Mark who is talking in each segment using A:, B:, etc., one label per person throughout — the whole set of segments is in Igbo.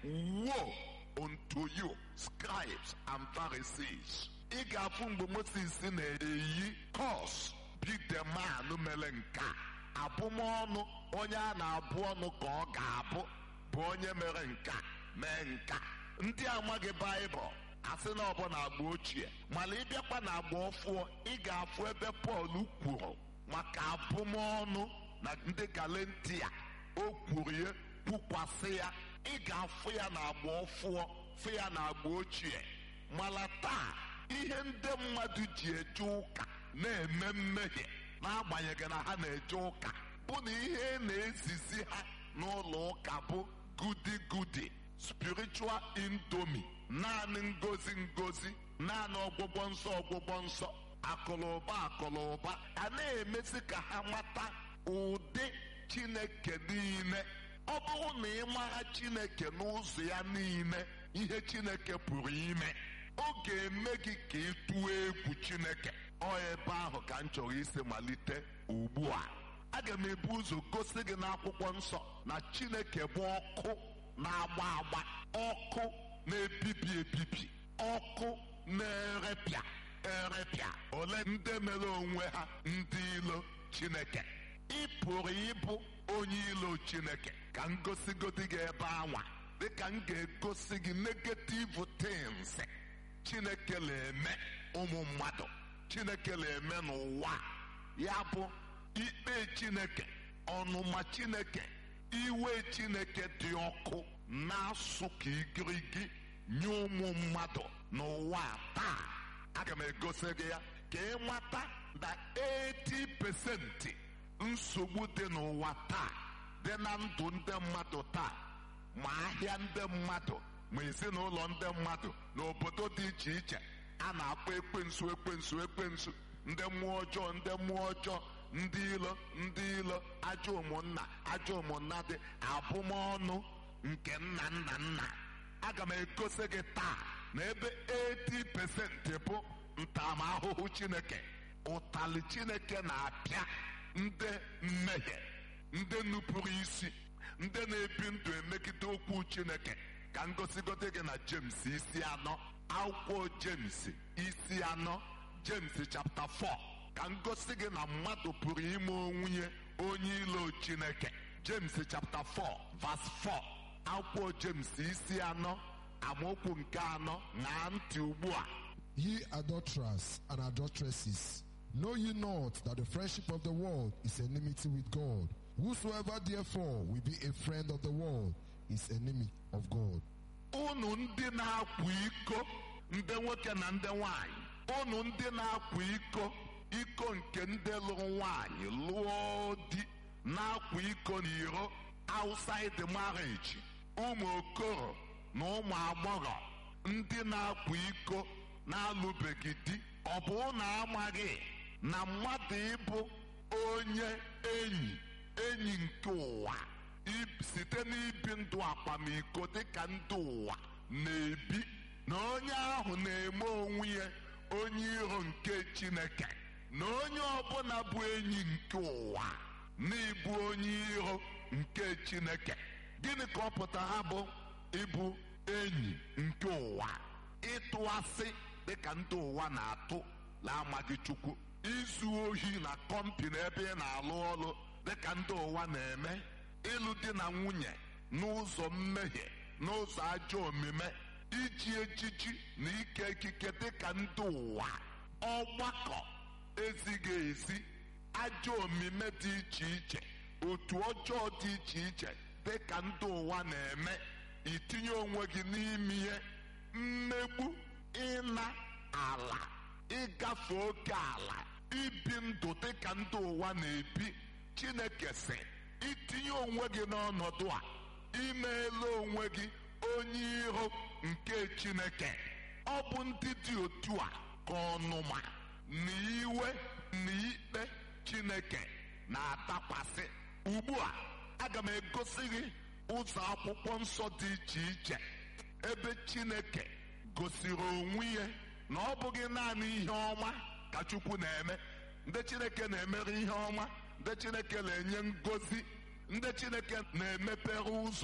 A: woe unto you scribes and pharisees ị ga-afụ mgbe moses na-eyi kos bideman mere nke a abụmọnụ onye a na-abụ ọnụ ka ọ ga-abụ bụ onye mere nka mee nka ndị amaghị baịbụl asị na ọbụ na agba ochie mana ịbịakwa na agba ọfụọ ị ga-afụ ebe pọl kwuru maka abụmọnụ na ndị galentia o kwuru ya kwukwasị ya ị ga-afụ ya na agba ọfụọ fụ ya na agba ochie mana taa ihe ndị mmadụ ji eje ụka na-eme mmehie n'agbanyeghị na ha na-eje ụka bụ na ihe na-ezizi ha n'ụlọ ụka bụ gudi gudi spiritual indomi naanị ngozi ngozi naanị ọgwụgwọ nsọ ọgwụgwọ nsọ akụlụba akụlụba a na-emezi ka ha mata ụdị chineke niile ọ bụrụ na ị mara chineke n'ụzọ ya niile ihe chineke pụrụ ime ọ ga-eme gị ka ị tụọ egwu chineke ọ ebe ahụ ka m chọrọ isi malite ugbu a aga m ebu ụzọ gosi gị n'akwụkwọ nsọ na chineke bụ ọkụ na-agba agba ọkụ na-ebibi ebibi ọkụ na-erepịa erepịa ole ndị mere onwe ha ndị ilo chineke ị pụrụ ịbụ onye ilo chineke ka m gosigodi gị ebe anwa dịka m ga-egosi gị negative things chineke na-eme ụmụ mmadụ chineke na-eme n'ụwa ya bụ ikpe chineke ọnụma chineke iwe chineke dị ọkụ na-asụ ka igirigi nye ụmụ mmadụ n'ụwa taa aga m egosi gị ya ka ị mata na 80% nsogbu dị n'ụwa taa dị na ndụ ndị mmadụ taa ma ahịa ndị mmadụ ma ezinụlọ ndị mmadụ n'obodo dị iche iche a na-akpọ ekwensu ekwensu ekwensu ndị mmụọ ọjọọ ndị mmụọ ọjọọ ndị ilo ndị ilo ajọ ụmụnna ajọ ụmụnna dị abụmọnụ nke nna nna nna aga m egosi gị taa na ebe 80% bụ ntaramahụhụ chineke ụtalị chineke na-apịa ndị mmehie ndị nupụrụ isi ndị na-ebi ndụ emegide okwu chineke ka ngosigote gị na james isi anọ akwụkwọ james isi anọ james chapter 4 ka ngosi gị na mmadụ pụrụ ime onwunye onye ilo chineke james chapter 4 verse 4 akwụkwọ james isi anọ amaokwu nke anọ na ntị ugbu a
B: Ye adulterers and adulteresses, know ye not that the friendship of the world is enmity with God? Whosoever therefore will be a friend of the world is enemy of God.
A: unu ndị na-akwa iko ndị nwoke na ndị nwanyị unu ndị na-akwa iko iko nke ndị lụrụ nwanyị lụọ di na-akwa iko n'iro outside marriage ụmụ okoro na ụmụ agbọghọ ndị na-akwa iko na-alụbeghị di ọ bụ na amaghị na mmadụ ịbụ onye enyi enyi nke ụwa i- site n'ibi ndụ akwamiko dịka ndị ụwa na-ebi na onye ahụ na-eme onwe ya onye iro nke chineke na onye ọbụla bụ enyi nke ụwa na ịbụ onye iro nke chineke gịnị ka ọ pụtara bụ ịbụ enyi nke ụwa ịtụ asị dịka ndị ụwa na-atụ na-amaghị chukwu izu ohi na kọmpini ebe ị na-alụ ọrụ dịka ndị ụwa na-eme ịlụ di na nwunye n'ụzọ mmehie n'ụzọ ajọ omume iji ejiji na ike ikike dịka ndị ụwa ọgbakọ ezighị ezi ajọ omume dị iche iche otu ọjọọ dị iche iche dịka ndị ụwa na-eme itinye onwe gị n'ime ihe mmegbu ịna ala ịgafe oke ala ibi ndụ dịka ndị ụwa na-ebi chineke sị itinye onwe gị n'ọnọdụ a imeela onwe gị onye iro nke chineke ọ bụ ndị dị otu a ka ọnụma na iwe na ikpe chineke na-atakwasị ugbu a aga m egosi gị ụzọ akwụkwọ nsọ dị iche iche ebe chineke gosiri onwe ya na ọ bụghị naanị ihe ọma ka chukwu na-eme ndị chineke na-emere ihe ọma ndị chineke na-enye ngozi ndị chineke na-emepere ụzọ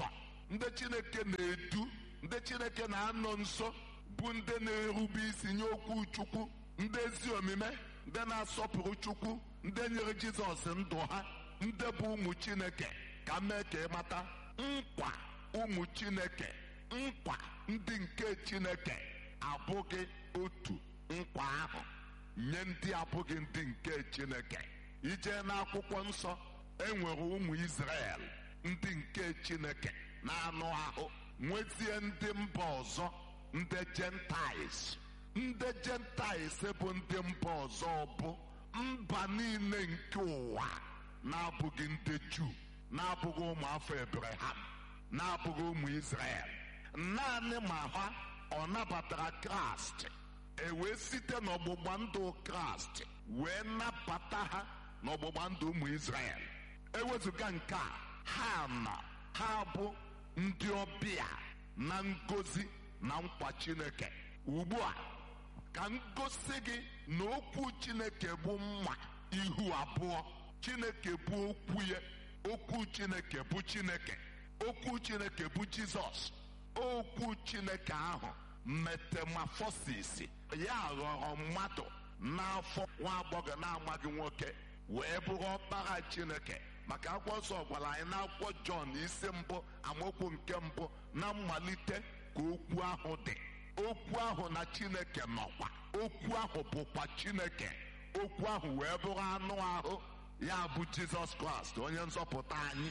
A: ndị chineke na-edu ndị chineke na-anọ nso bụ ndị na-erube isi nye okwu chukwu ndị ezi omume ndị na-asọpụrụ chukwu ndị nyere jizọs ndụ ha ndị bụ ụmụ chineke ka mee ka ịmata nkwa ụmụ chineke nkwa ndị nke chineke abụghị otu nkwa ahụ nye ndị abụghị ndị nke chineke ije n'akwụkwọ nsọ enwere ụmụ Izrel ndị nke chineke na-anụ ahụ nwezie ndị mba ọzọ ndị Gentiles ndị Gentiles bụ ndị mba ọzọ bụ mba niile nke ụwa na-abụghị ndị Juu na-abụghị ụmụafọ Abraham na-abụghị ụmụ Izrel naanị ma ha ọ nabatara Kraịst e wee site n'ọgbụgba ndụ Kraịst wee nabata ha n'ọgbụgba ndụ ụmụ Izrel ewezụga nke a ha na ha bụ ndị ọbịa na ngozi na nkwa Chineke ugbu a ka m gosi gị na okwu Chineke bụ mma ihu abụọ Chineke bụ okwu ya okwu Chineke bụ Chineke okwu Chineke bụ Jizọs okwu Chineke ahụ metamorphosis ya ghọrọ mmadụ n'afọ nwa agbọghọ na-amaghị nwoke wee bụrụ ọkpara Chineke maka akwụkwọ nsọ gwara anyị n'akwụkwọ Jọn isi mbụ amaokwu nke mbụ na mmalite ka okwu ahụ dị okwu ahụ na Chineke nọkwa okwu ahụ bụkwa Chineke okwu ahụ wee bụrụ anụ ahụ ya bụ Jizọs Kraịst onye nzọpụta anyị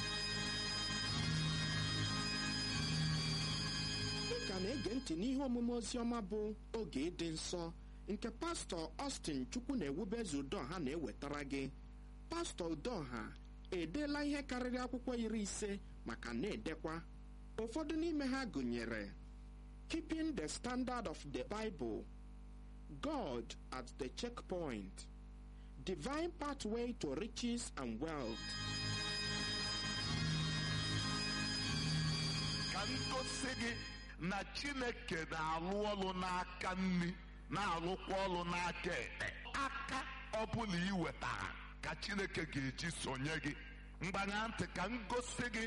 C: ị ka na-ege ntị n'ihe omume oziọma bụ oge ịdị nsọ nke pastọ Austin Chukwu na-ewubeze Udoha na-ewetara gị pastọ Udoha edeela ihe karịrị akwụkwọ iri ise maka na-edekwa ụfọdụ n'ime ha gụnyere Keeping the Standard of the Bible God at the Checkpoint Divine Pathway to Riches and Wealth
A: ka m gosi gị na Chineke na-alụ ọlụ n'aka nri na-alụkwa ọlụ n'aka ekpe aka ọbụla ị wetara ka Chineke ga-eji sonye gị mgbanya ntị ka m gosi gị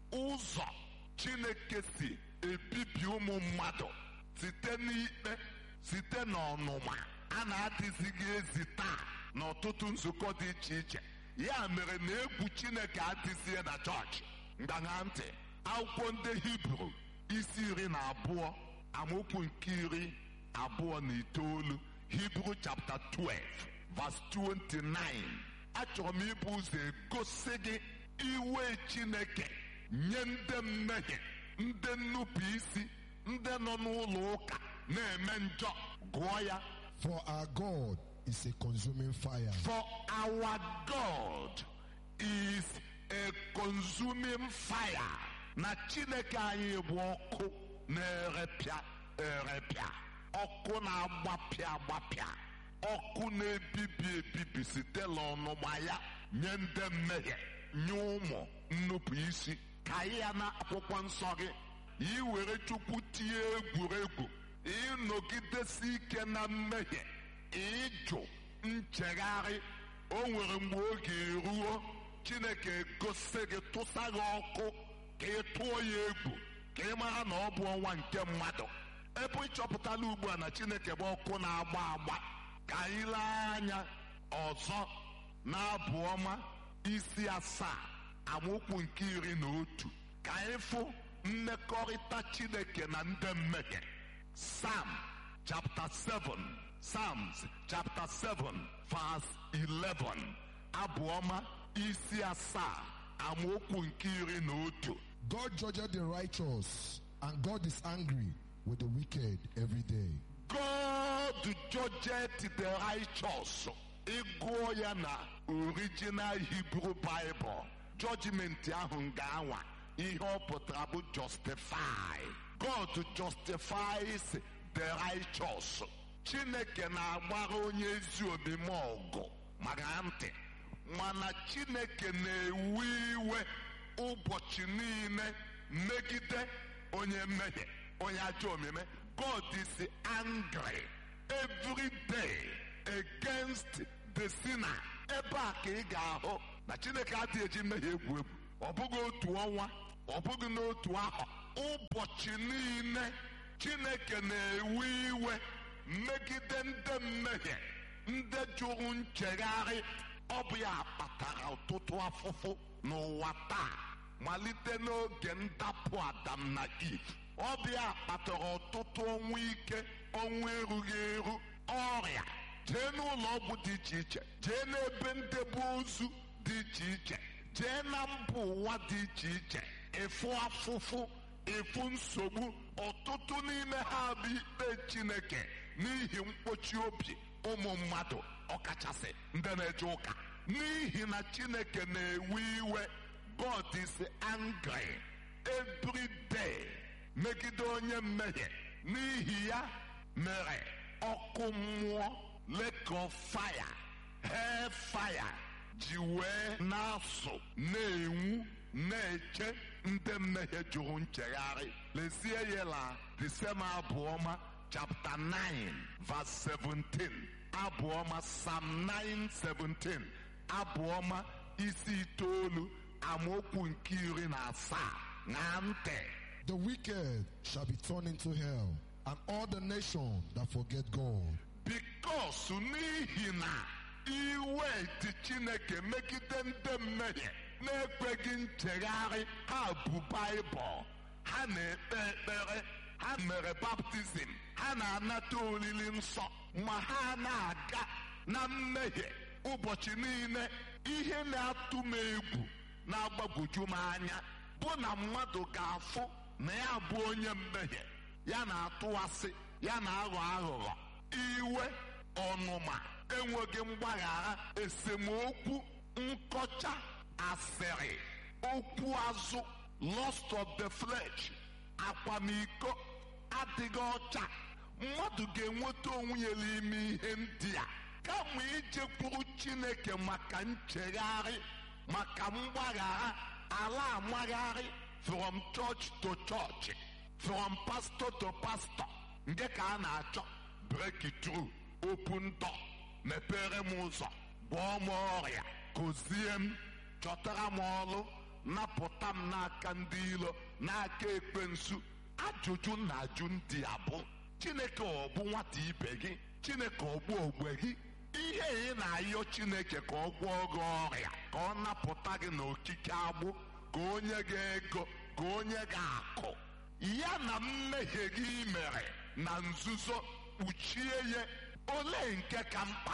A: ụzọ Chineke si ebibi ụmụ mmadụ site n'ikpe site n'ọnụma a na-adịzighị ezi taa n'ọtụtụ nzukọ dị iche iche ya mere na egwu Chineke adịzie na chọọchị mgbanya ntị akwụkwọ ndị Hibru isi iri na abụọ amaokwu nke iri abụọ na itoolu Hibru chapter 12 verse 29 achọrọ m ibu ụzọ egosi gị iwe Chineke nye ndị mmehie ndị nnupụ isi ndị nọ n'ụlọ ụka na-eme njọ gụọ ya
B: For our God is a consuming fire.
A: For our God is a consuming fire. Na Chineke anyị bụ ọkụ na-erepịa erepịa. Ọkụ na-agbapịa agbapịa. Ọkụ na-ebibi ebibi site n'ọnụma ya nye ndị mmehie nye ụmụ nnupụ isi. Ka anyị ya na akwụkwọ nsọ gị i were Chukwu tinye egwuregwu ịnọgidesi ike na mmehie ịjụ nchegharị o nwere mgbe oge eruo chineke gosi gị tụsa gị ọkụ ka ị tụọ ya egwu ka ị mara na ọ bụ ọnwa nke mmadụ ebe ị chọpụtala ugbu a na chineke bụ ọkụ na-agba agba ka anyị lee anya ọzọ na-abụ ọma isi asaa amaokwu nke iri na otu ka anyị fụ mmekọrịta chineke na ndị mmehie Psalm chapter 7 Psalms chapter 7 verse 11 abụọma isi asaa amaokwu nke iri na otu
B: God judges the righteous, and God is angry with the wicked every day.
A: God judgeth the righteous ịgụọ ya na original Hebrew Bible judgment ahụ ga-anwa ihe ọ pụtara bụ justify God justifies the righteous Chineke na-agbara onye ezi omume ọgụ mara ntị mana Chineke na-ewe iwe ụbọchị niile megide onye mmehie onye ajọ omume God is angry every day against the sinner ebe a ka ị ga-ahụ na Chineke adịghị eji mmehie egwu egwu ọ bụghị otu ọnwa ọ bụghị n'otu ahụ ụbọchị niile chineke na-ewe iwe megide ndị mmehie ndị jụrụ nchegharị ọ bụ ya kpatara ọtụtụ afụfụ n'ụwa taa malite n'oge ndapụ adam na eve ọ bụ ya kpatara ọtụtụ ọnwụ ike ọnwụ erughị eru ọrịa jee n'ụlọ ọgwụ dị iche iche jee n'ebe ndebe ozu dị iche iche jee na mba ụwa dị iche iche ịfụ afụfụ ịfụ nsogbu ọtụtụ n'ime ha bụ ikpe chineke n'ihi mkpochi obi ụmụ mmadụ ọkachasị ndị na-eje ụka n'ihi na chineke na-ewe iwe god is angry every day megide onye mmehie n'ihi ya mere ọkụ mmụọ lake of fire hell fire ji wee na-asụ na-enwu na-eche ndị mmehie jụrụ nchegharị lezie ya la disema abụọma chapter 9 verse 17 abụọma psalm 9 17 abụọma isi itoolu amaokwu nke iri na asaa na ntị
B: The wicked shall be turned into hell, and all the nations that forget God.
A: bikos n'ihi na iwe dị chineke megide ndị mmehie na-ekweghị nchegharị ha bụ baịbụl ha na-ekpe ekpere ha mere baptizim ha na-anata olili nsọ ma ha na-aga na mmehie ụbọchị niile ihe na-atụ m egwu na-agbagwoju m anya bụ na mmadụ ga-afụ na ya bụ onye mmehie ya na-atụwasị ya na-aghọ aghụghọ iwe ọnụma enweghị mgbaghara esemokwu nkọcha asịrị okwu azụ lust of the flesh akwamiko adịghị ọcha mmadụ ga-enweta onwe ya n'ime ihe ndị a kama ijekwuru chineke maka nchegharị maka mgbaghara ala amagharị from church to church from pastor to pastor nke ka a na-achọ break through open door mepere m ụzọ gwọọ m ọrịa gozie m chọtara m ọlụ napụta m n'aka ndị ilo n'aka ekwensu ajụjụ na ajụ ndị a bụ chineke ọ bụ nwata ibe gị chineke ọ bụ ogbe gị ihe ị na-ayọ chineke ka ọ gwọọ gị ọrịa ka ọ napụta gị n'okike agbụ ka onye gị ego ka onye gị akụ ya na mmehie gị mere na nzuzo kpuchie ya ole nke ka mkpa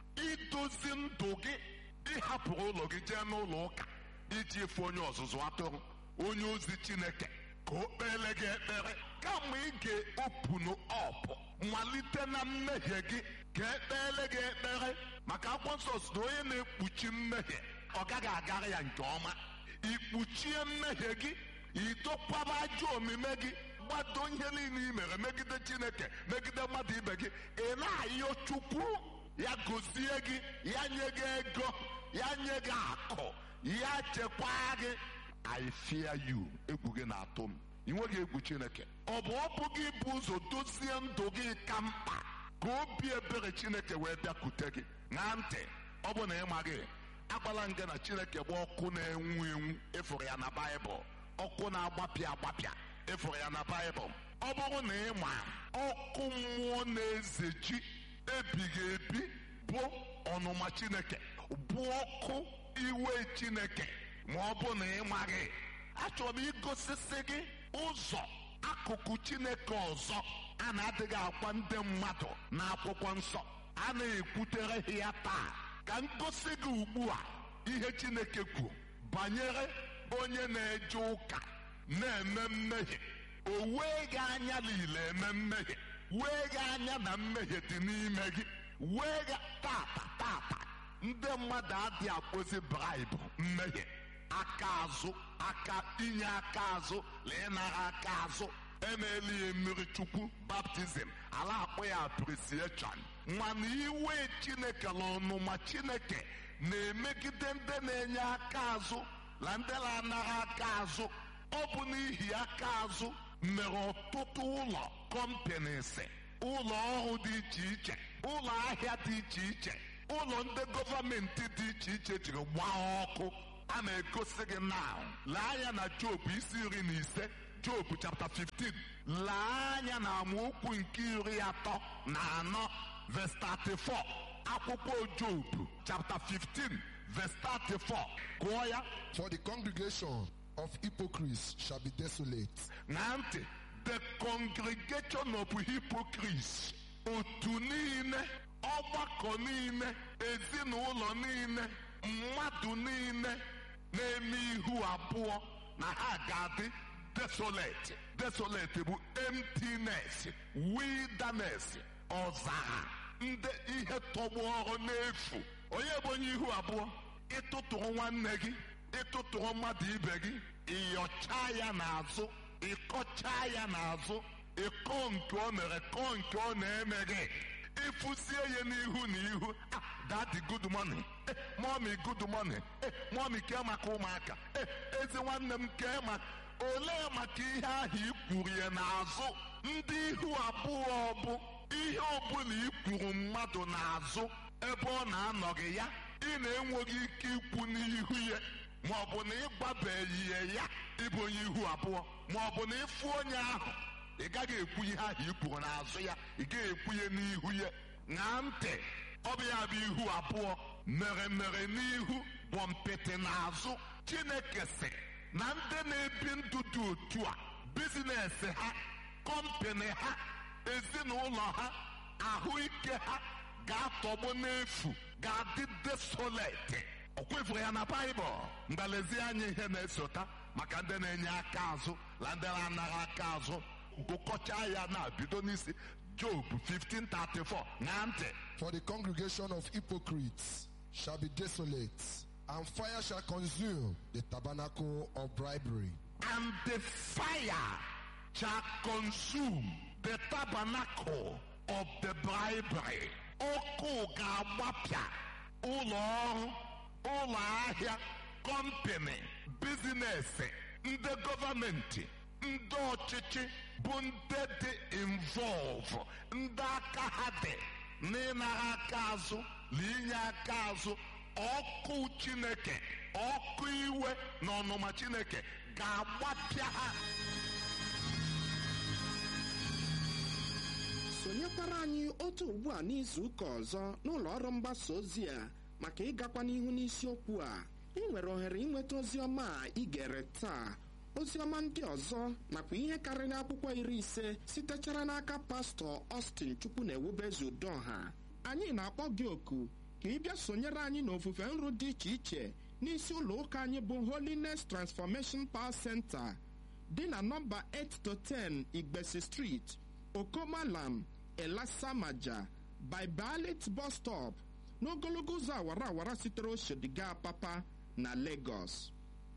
A: idozi ndụ gị ịhapụrụ ụlọ gị jee n'ụlọ ụka iji efe onye ọzụzụ atụrụ onye ozi chineke ka o kpere gị ekpere kama ị ga-opunu ọpụ malite na mmehie gị ka ekpere gị ekpere maka akwụkwọ nsọ si na onye na-ekpuchi mmehie ọ gaghị agara ya nke ọma ikpuchie mmehie gị idokwaba ajọ omume gị gbado ihe niile i mere megide chineke megide mmadụ ibe gị ị na-ayọ chukwu ya gozie gị ya nye gị ego ya nye gị akụ ya chekwaa gị I fear you egwu gị na-atụ m ị nweghị egwu chineke ọ bụ ọ bụ gị bụ ụzọ dozie ndụ gị ka mkpa ka obi ebere chineke wee bịakwute gị ṅaa ntị ọ bụ na ị maghị agbala nga na chineke bụ ọkụ na-enwu enwu ịfụrụ ya na baịbụl ọkụ na-agbapịa agbapịa ịfụrụ ya na baịbụl ọ bụrụ na ị ma ọkụ mmụọ na-ezechi ebighị ebi bụ ọnụma chineke bụ ọkụ iwe chineke ma ọ bụ na ị maghị achọrọ m igosisi gị ụzọ akụkụ chineke ọzọ a na-adịghị akwa ndị mmadụ na akwụkwọ nsọ a na-ekwutere ya taa ka m gosi gị ugbu a ihe chineke kwuru banyere onye na-eje ụka na-eme mmehie o wee gị anya niile eme mmehie wee gị anya na mmehie dị n'ime gị wee gị tata tata ndị mmadụ adị akpọzi braịbụ mmehie aka azụ aka inye aka azụ na ịnara aka azụ emeela ya mmiri chukwu baptizim ala akpọ ya apresieshọn mana iwe chineke na ọnụma chineke na-emegide ndị na-enye aka azụ na ndị na-anara aka azụ ọ bụ n'ihi aka azụ mere ọtụtụ ụlọ kọmpanis ụlọ ọrụ dị iche iche ụlọ ahịa dị iche iche ụlọ ndị gọọmenti dị iche iche jiri gbaa ọkụ a na-egosi gị now lee anya na job isi iri na ise job chapter 15 lee anya na amaokwu nke iri atọ na anọ verse 34 akwụkwọ job chapter 15 verse 34 gụọ ya
B: For the congregation of hypocrites shall be desolate,
A: na ntị the congregation of hypocrites otu niile ọgbakọ niile ezinụlọ niile mmadụ niile na-eme ihu abụọ na ha ga-adị desolate desolate bụ emptiness wilderness ọzara ndị ihe tọgbọrọ n'efu onye bụ onye ihu abụọ ịtụtụrụ nwanne gị ịtụtụrụ mmadụ ibe gị ịyọcha ya n'azụ ịkọcha ya n'azụ ịkọ nke ọ mere kọọ nke ọ na-eme gị ịfụsie ya n'ihu na ihu ah dadi good morning eh mommy good morning eh mommy kee maka ụmụaka eh ezi nwanne m kee maka olee maka ihe ahụ i kwuru ya n'azụ ndị ihu abụọ bụ ihe ọbụla i kwuru mmadụ n'azụ ebe ọ na-anọghị ya ị na-enweghị ike ikwu n'ihu ya ma ọ bụ na ịgbabeghị ya ịbụ onye ihu abụọ ma ọ bụ na ịfụ onye ahụ ị gaghị ekwu ihe ahụ i kwuru n'azụ ya ị gaghị ekwu ya n'ihu ya ṅaa ntị ọ bụ ya bụ ihu abụọ mere mere n'ihu bụ mpịtị n'azụ chineke sị na ndị na-ebi ndụ dị otu a bizinesi ha kọmpani ha ezinụlọ ha ahụike ha ga-atọgbọ n'efu ga-adị desolate ọ kwefuru ya na baịbụl mgbalezi anya ihe na-esota maka ndị na-enye aka azụ na ndị na-anaghị aka azụ gụkọcha ya na bido n'isi job 1534 ṅaa ntị
B: For the congregation of hypocrites shall be desolate, and fire shall consume the tabernacle of bribery.
A: and the fire shall consume the tabernacle of the bribery. Ọkụ ga-agbapịa ụlọ ọrụ, ụlọ ahịa, kọmpini, bizinesi, ndị gọọmenti, ndị ọchịchị bụ ndị dị involve, ndị aka ha dị n'ịnara aka azụ na inye aka azụ ọkụ Chineke ọkụ iwe na ọnụma Chineke ga-agbapịa ha
C: sonyekwara anyị otu ugbu a n'izu ụka ọzọ n'ụlọ ọrụ mgbasa ozi a maka ịgakwa n'ihu n'isiokwu a ị nwere ohere ịnweta ozi ọma a ị gere taa ozi ọma ndị ọzọ nakwa ihe karịrị akwụkwọ iri ise sitechara n'aka pastọ Austin chukwu na ewubezu udoha anyị na-akpọ gị oku ka ị bịa sonyere anyị n'ofufe nru dị iche iche n'isi ụlọ ụka anyị bụ Holiness Transformation Power Center dị na nọmba 8 to 10 Igbesi Street Okomalam Elasamaja by Balit bus stop n'ogologo ụzọ awara awara sitere Oshodiga Papa na Lagos.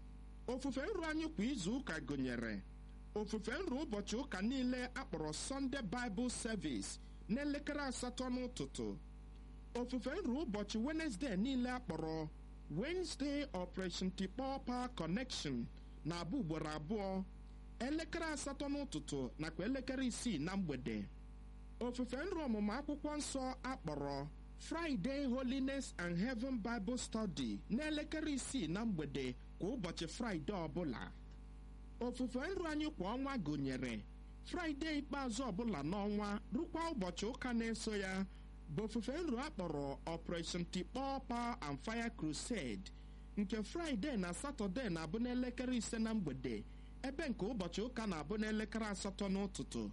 C: Ofufe nru anyị kwa izu ụka gụnyere ofufe nru ụbọchị ụka niile akpọrọ Sunday Bible Service n'elekere asatọ n'ụtụtụ. Ofufe nru ụbọchị Wednesday niile akpọrọ Wednesday Operation Tikpọ Power Connection na-abụ ugboro abụọ elekere asatọ n'ụtụtụ nakwa elekere isii na mgbede ofufe nru ọmụmụ akwụkwọ nsọ akpọrọ Friday Holiness and Heaven Bible Study n'elekere isii na mgbede kwa ụbọchị Fraịde ọbụla ofufe nru anyị kwa ọnwa gụnyere Fraịde ikpeazụ ọbụla n'ọnwa rukwa ụbọchị ụka na-eso ya bụ ofufe nru akpọrọ Operation Tikpọ Power and Fire Crusade nke Fraịde na Satọde na-abụ n'elekere ise na mgbede ebe nke ụbọchị ụka na-abụ n'elekere asatọ n'ụtụtụ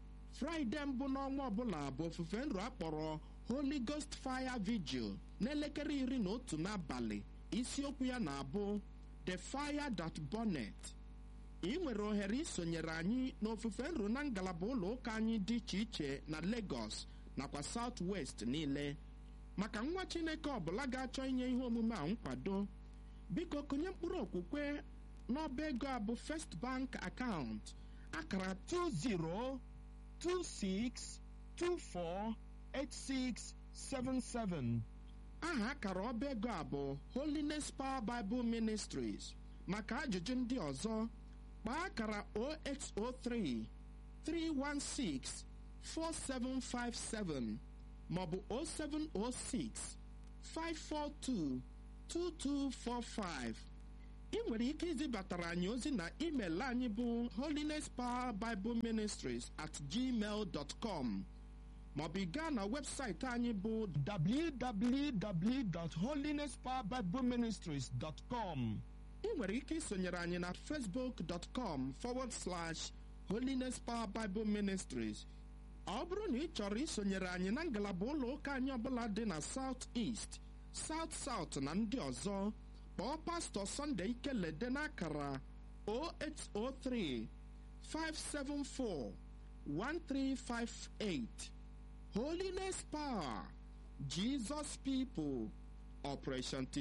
C: fraịde mbụ n'ọnwa ọbụla bụ ofufe nru akpọrọ Holy Ghost Fire Vigil n'elekere iri na otu n'abalị isiokwu ya na-abụ The Fire That Burnet ị nwere ohere isonyere anyị n'ofufe nru na ngalaba ụlọ ụka anyị dị iche iche na Lagos nakwa South West niile maka nwa Chineke ọbụla ga-achọ inye ihe omume a nkwado biko kụnye mkpụrụ okwukwe n'ọba ego a bụ First Bank account akara 2026248677 aha akara ọba ego a bụ Holiness Power Bible Ministries maka ajụjụ ndị ọzọ kpaa akara 0803 316 4757 maọbụ 0706 542 2245 ị nwere ike izibatara anyị ozi na email anyị bụ holiness power bible ministries at gmail dot com maọbụ ị gaa na webụsaịtị anyị bụ www.holinesspowerbibleministries.com ị nwere ike isonyere anyị na facebook.com forward slash holiness power bible ministries ọ bụrụ na ị chọrọ isonyere anyị na ngalaba ụlọ ụka anyị ọbụla dị na south east south south na ndị ọzọ kpọọ pastọ Sunday Ikelede n'akara 0803 574 1358 Holiness Power Jesus People Operation T